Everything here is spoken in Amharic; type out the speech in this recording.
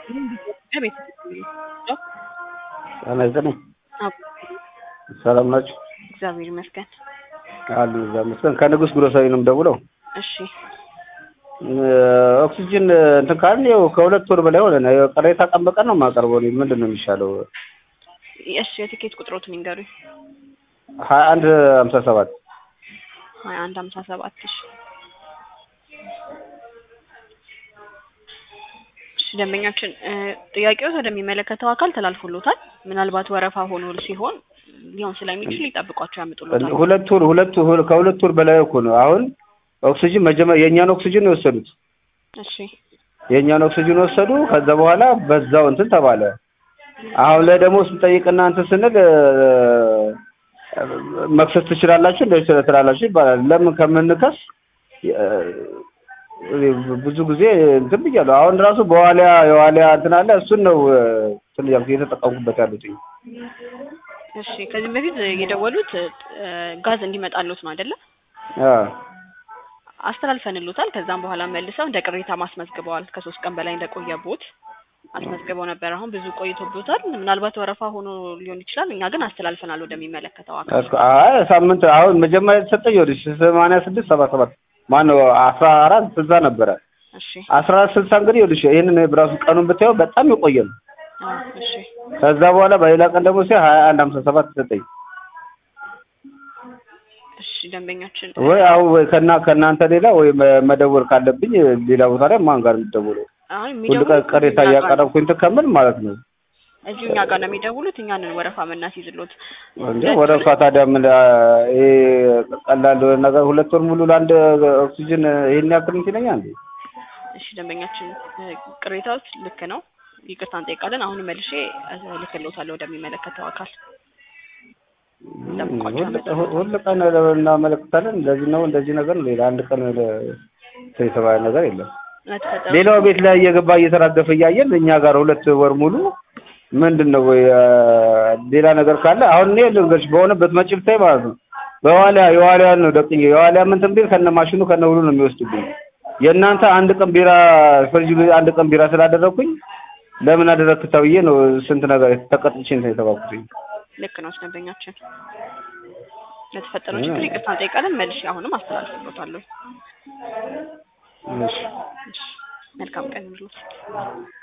ቤት ጤና ይስጥልኝ። ሰላም ናችሁ? እግዚአብሔር ይመስገን። አሉ እዛ ይመስገን። ከንጉስ ግሮሰሪ ነው የምደውለው። እሺ ኦክሲጅን እንትን ካልን ያው ከሁለት ወር በላይ ሆነ። ቅሬታ ቀን በቀን ነው የማቀርበው። እኔ ምንድን ነው የሚሻለው? እሺ የትኬት ቁጥሮትን ይንገሩኝ። ሀያ አንድ ሀምሳ ሰባት ሀያ አንድ ሀምሳ ሰባት እሺ እሺ ደንበኛችን ጥያቄው ወደሚመለከተው አካል ተላልፎሎታል። ምናልባት ወረፋ ሆኖ ሲሆን ሊሆን ስለሚችል ይጠብቋቸው ያምጡሎታል። ሁለት ወር ሁለት ወር ከሁለት ወር በላይ እኮ ነው። አሁን ኦክሲጅን መጀመሪያ የእኛን ኦክሲጅን ነው የወሰዱት። እሺ የእኛን ኦክሲጅን ወሰዱ። ከዛ በኋላ በዛው እንትን ተባለ። አሁን ላይ ደግሞ ስንጠይቅና እንትን ስንል መክሰስ ትችላላችሁ እንደዚህ ትላላችሁ ይባላል። ለምን ከምንከስ ብዙ ጊዜ እንትን ብያለሁ። አሁን ራሱ በዋሊያ የዋሊያ እንትን አለ እሱን ነው እንትን እያልኩ እየተጠቀምኩበት ያሉት። እሺ ከዚህም በፊት የደወሉት ጋዝ እንዲመጣሉት ነው አይደለ? አዎ አስተላልፈንሎታል። ከዛም በኋላ መልሰው እንደ ቅሬታ ማስመዝግበዋል። ከሶስት ቀን በላይ እንደቆየቦት አስመዝግበው ነበር። አሁን ብዙ ቆይቶቦታል። ምናልባት ወረፋ ሆኖ ሊሆን ይችላል። እኛ ግን አስተላልፈናል ወደሚመለከተው አካል። አይ ሳምንት አሁን መጀመሪያ የተሰጠኝ ወደ ሰማንያ ስድስት ሰባ ሰባት ማነው አስራ አራት ስልሳ ነበረ። እሺ አስራ አራት ስልሳ እንግዲህ ይኸውልሽ ይህንን ብራሱ ቀኑን ብታየው በጣም የቆየ ነው። አዎ፣ እሺ ከዛ በኋላ በሌላ ቀን ደግሞ ሲሆን ሀያ አንድ ሀምሳ ሰባት ተሰጠኝ። እሺ ደንበኛችን ወይ አሁን ወይ ከና ከእናንተ ሌላ ወይ መደወል ካለብኝ ሌላ ቦታ ላይ ማን ጋር የምትደውለው? አሁን ሁሉ ቀን የሚደውሉት ቅሬታ እኛ ጋር ነው። እያቀረብኩኝ እንትን ከምል ማለት ነው። እዚሁ እኛ ጋር ነው የሚደውሉት። እኛንን ወረፋ የምናስይዝሎት። እንዴ ወረፋ ታዲያ ምን ይሄ ቀላል ነገር ሁለት ወር ሙሉ ለአንድ ኦክሲጅን ይሄን ያክል እንትን ይለኛል እንዴ? እሺ ደንበኛችን ቅሬታዎች ልክ ነው፣ ይቅርታ እንጠይቃለን። አሁን መልሼ ልክሎታለሁ ወደሚመለከተው አካል። ጠብቋቸው ሁል- ሁል ቀን እናመለክታለን። እንደዚህ ነው እንደዚህ ነገር ነው። ሌላ አንድ ቀን እንትን የተባለ ነገር የለም። ለተፈጠረው ሌላው ቤት ላይ እየገባ እየተራገፈ እያየን እኛ ጋር ሁለት ወር ሙሉ ምንድን ነው ወይ ሌላ ነገር ካለ አሁን እኔ ልንገርሽ በሆነበት መጪ ብታይ ማለት ነው በዋሊያ የዋሊያን ነው ደቅኜ የዋሊያ ምንትን ቢል ከነ ማሽኑ ከነ ሁሉ ነው የሚወስዱብኝ። የእናንተ አንድ ቀን ቢራ ፍሪጅ አንድ ቀን ቢራ ስላደረግኩኝ ለምን አደረግክ ተብዬ ነው ስንት ነገር ተቀጥቼ እንትን የተባልኩትኝ። ልክ ነው ደንበኛችን። ለተፈጠረው ችግር ይቅርታ እንጠይቃለን። መልሼ አሁንም አስተላልፍሎታለሁ። እሺ እሺ መልካም ቀን ይሁንልዎት።